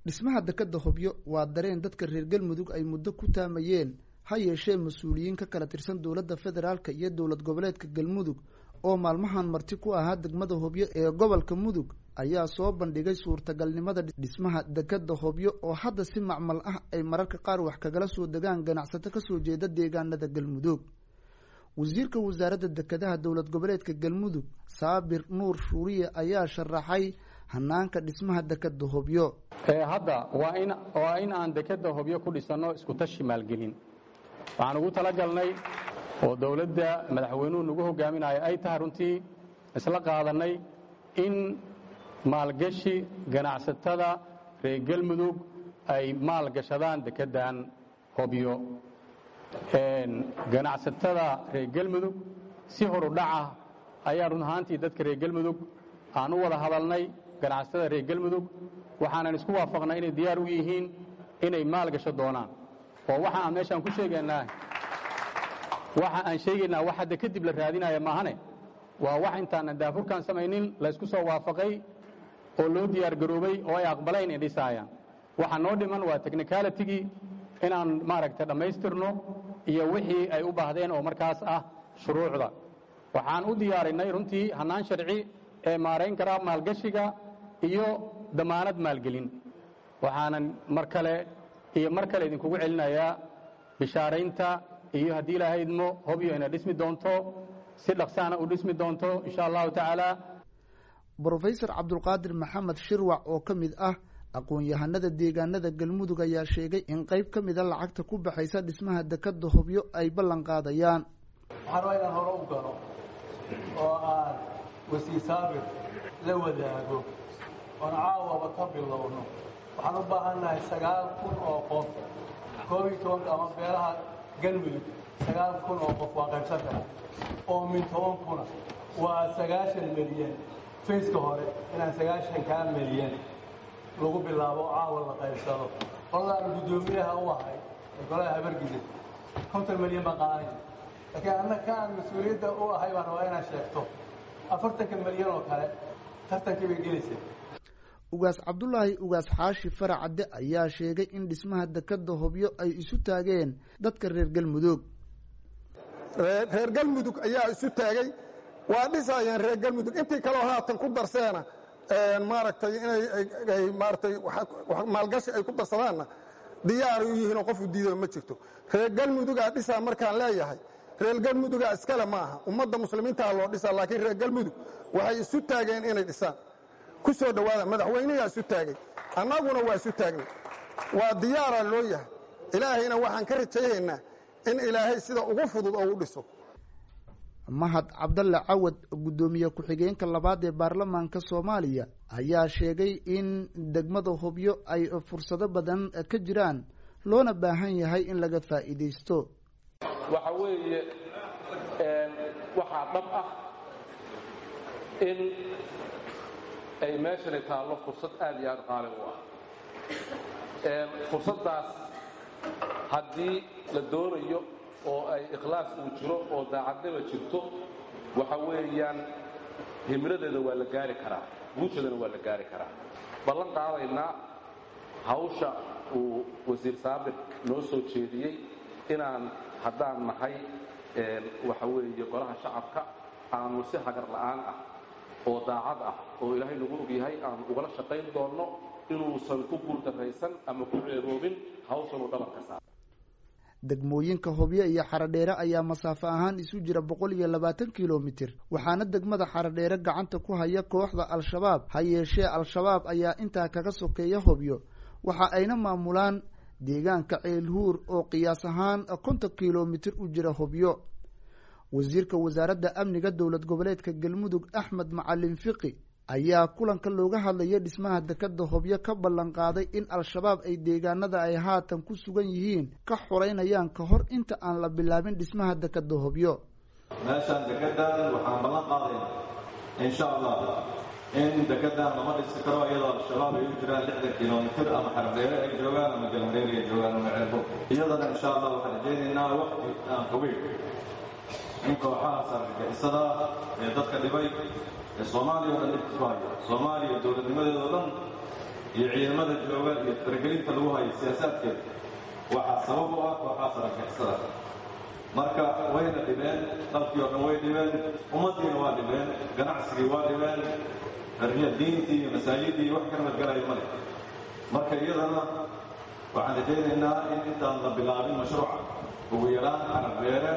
dhismaha dekadda hobyo waa dareen dadka reer galmudug ay muddo ku taamayeen ha yeeshee mas-uuliyiin ka kala tirsan dowladda federaalk iyo dowlad goboleedka galmudug oo maalmahan marti ku ahaa degmada hobyo ee gobolka mudug ayaa soo bandhigay suurtagalnimada dhismaha dekadda hobyo oo hadda si macmal ah ay mararka qaar wax kagala soo degaan ganacsato kasoo jeeda deegaanada galmudug wasiirka wasaaradda dekedaha dowlad goboleedka galmudug saabir nuur shuuriye ayaa sharaxay hanaanka dhismaha dekadda hobyo hadda waa in waa in aan dekadda hobyo ku dhisanno iskutashi maalgelin waxaan ugu talagalnay oo dowladda madaxweynuhu nagu hogaaminayo ay tahay runtii isla qaadannay in maalgashi ganacsatada reer galmudug ay maalgashadaan dekeddan hobyo ganacsatada reer galmudug si horudhaca ayaa run ahaantii dadka reer galmudug aan u wada hadalnay ganacsatada reer galmudug waxaanan isku waafaqnay inay diyaar u yihiin inay maalgasho doonaan oo waxa aan meeshaan ku sheegaynaa waxa aan sheegaynaa wax hadda kadib la raadinaya maahane waa wax intaanan daafurkaan samaynin laysku soo waafaqay oo loo diyaar garoobay oo ay aqbalayn in dhisaayaan waxa noo dhiman waa technicalitigii inaan maaragtay dhammaystirno iyo wixii ay u baahdeen oo markaas ah shuruucda waxaan u diyaarinay runtii hannaan sharci ee maarayn karaa maalgashiga iyo damaanad maalgelin waxaanan mar kale iyo mar kale idinkugu celinayaa bishaaraynta iyo haddii ilaahay idmo hobyo inay dhismi doonto si dhaqsaana u dhismi doonto insha allahu tacaala brofesor cabdulqaadir maxamed shirwac oo ka mid ah aqoon-yahanada deegaanada galmudug ayaa sheegay in qayb ka mida lacagta ku baxaysa dhismaha dekadda hobyo ay ballan qaadayaan waxaan rabaa inaan hore u galo oo aan wasiir saabir la wadaago oon caawaba ka bilowno waxaan u baahannahay sagaal kun oo qof koob iyo tobanka ama beelaha galmudug sagaal kun oo qof waa qaybsan kara oo min toban kuna waa sagaashan milyan fayska hore inaan sagaashan kaa milyan lagu bilaabo caawa la qaybsado qoladaan guddoomiyaha u ahay ee golaha habargida konton milyan baan qaadanayna laakiin anna ka aan mas-uuliyadda u ahay baan rabaa inaan sheegto afartanka milyan oo kale tartankii bay gelaysa ugaas cabdulaahi ugaas xaashi faracadde ayaa sheegay in dhismaha dekadda hobyo ay isu taageen dadka reer galmudug reer galmudug ayaa isu taagay waa dhisayeen reer galmudug intii kaleo haatan ku darseena maaragtay inay maaratay maalgashi ay ku darsadaanna diyaaray u yihiinoo qofu diidao ma jirto reer galmudugaa dhisaa markaan leeyahay reer galmudugaa iskale ma aha ummadda muslimiintaha loo dhisaa laakiin reer galmudug waxay isu taageen inay dhisaan ku soo dhowaada madaxweyneyaa isu taagay annaguna waa isu taagnay waa diyaaraa loo yahay ilaahayna waxaan ka rajaynaynaa in ilaahay sida ugu fudud oo u dhiso mahad cabdalle cawad guddoomiye ku-xigeenka labaad ee baarlamaanka soomaaliya ayaa sheegay in degmada hobyo ay fursado badan ka jiraan loona baahan yahay in laga faa'iidaysto waxa weeye waxaa dhab ah in ay meeshani taallo fursad aad iyo aad qaali u ah fursaddaas haddii la doonayo oo ay ikhlaas uu jiro oo daacadnima jirto waxa weeyaan himladeeda waa la gaari karaa guusheedana waa la gaari karaa ballan qaadaynaa hawsha uu wasiir saabir noo soo jeediyey inaan haddaan nahay waxa weeye golaha shacabka aanu si hagar la'aan ah oo daacad ah oo ilaahay nagu og yahay aanu ugala shaqayn doonno inuusan ku guuldarraysan ama ku ceeroobin hawshanuu dhabanka saar degmooyinka hobyo iyo xaradheere ayaa masaafo ahaan isu jira boqol iyo labaatan kilomitir waxaana degmada xaradheere gacanta ku haya kooxda al-shabaab ha yeeshee al-shabaab ayaa intaa kaga sokeeya hobyo waxa ayna maamulaan deegaanka ceelhuur oo qiyaas ahaan konton kilomitir u jira hobyo wasiirka wasaaradda amniga dowlad goboleedka galmudug axmed macalin fiqi ayaa kulanka looga hadlaya dhismaha dekadda hobyo ka ballan qaaday in al-shabaab ay deegaanada ay haatan ku sugan yihiin ka xoreynayaan ka hor inta aan la bilaabin dhismaha dekadda hobyo meeshaan dekedaan waxaan ballan qaadaynaa insha allah in dekedaan lama dhisi karo iyadoo al-shabaab ay u jiraan lixdan kilomitir ama xardheere ay joogaan ama galmareeri ay joogaan ama ceelbo iyadana insha allah waxaan rajaynaynaa waqti aan fogeyn in kooxahaas argagixisada ee dadka dhibay ee soomaaliya o dhan dhibka ku haya soomaaliya dowladnimadeeda o dhan iyo ciidamada jooga iyo faragelinta lagu hayo siyaasaadkeeda waxaa sabab u ah kooxaas argagixisada marka wayna dhibeen dalkii oo dhan way dhibeen ummaddiina waa dhibeen ganacsigii waa dhibeen ariya diintii iyo masaajidii wax ka nabadgalayo male marka iyadana waxaan rajaynaynaa in intaan la bilaabin mashruuca ugu yaraan carabbeere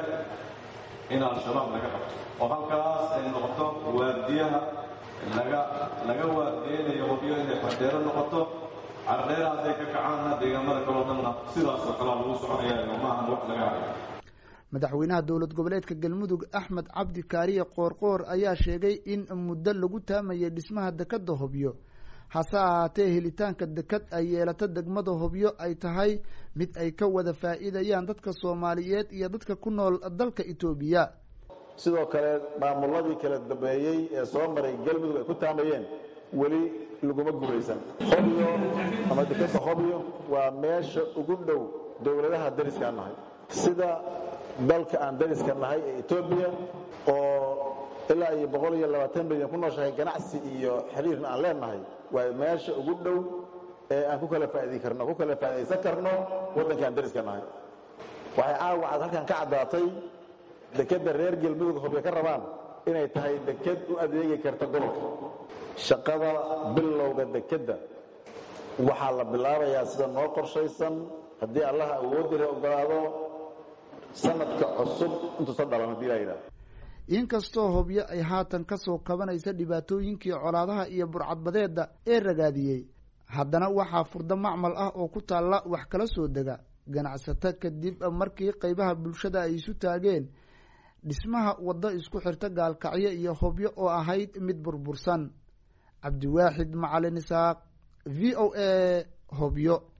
in al-shabaab laga qabto oo halkaas ay noqoto waardiyaha laga laga waardiyeynayo hubyo inay xardheero noqoto cardheera hadday ka kacaanna deegaamada kaloo dhanna sidaasoo kalea lagu soconaya maahan wax laga hayo madaxweynaha dowlad goboleedka galmudug axmed cabdi kaariye qoorqoor ayaa sheegay in muddo lagu taamayay dhismaha dekadda hobyo hase ahaatee helitaanka dekad ay yeelato degmada hobyo ay tahay mid ay ka wada faa'iidayaan dadka soomaaliyeed iyo dadka ku nool dalka etoobiya sidoo kale maamuladii kala dambeeyey ee soo maray galmudug ay ku taamayeen weli laguma guulaysan hobyo ama dekadda hobyo waa meesha ugu dhow dowladaha dariskaan nahay sida dalka aan dariska nahay ee etoobiya oo ilaa iyo boqol iyo labaatan milyan ku nooshahay ganacsi iyo xiriirna aan leenahay waa meesha ugu dhow ee aan ku kala faa'idi karno ku kala faa'idaysan karno waddanka aan dariska nahay waxay caawa cad halkan ka caddaatay dekedda reer galmudug hobyo ka rabaan inay tahay deked u adeegi karta gobolka shaqada bilowga dekedda waxaa la bilaabayaa sida noo qorshaysan haddii allaha awoodira ogolaado sanadka cusub intuusan dhalan hadii laa yidhaha inkastoo hobyo ay haatan ka soo kabanaysa dhibaatooyinkii colaadaha iyo burcadbadeedda ee ragaadiyey haddana waxaa furdo macmal ah oo ku taalla wax kala soo dega ganacsato kadib markii qaybaha bulshada ay isu taageen dhismaha waddo isku xirta gaalkacyo iyo hobyo oo ahayd mid burbursan cabdiwaaxid macalin isaaq v o a hobyo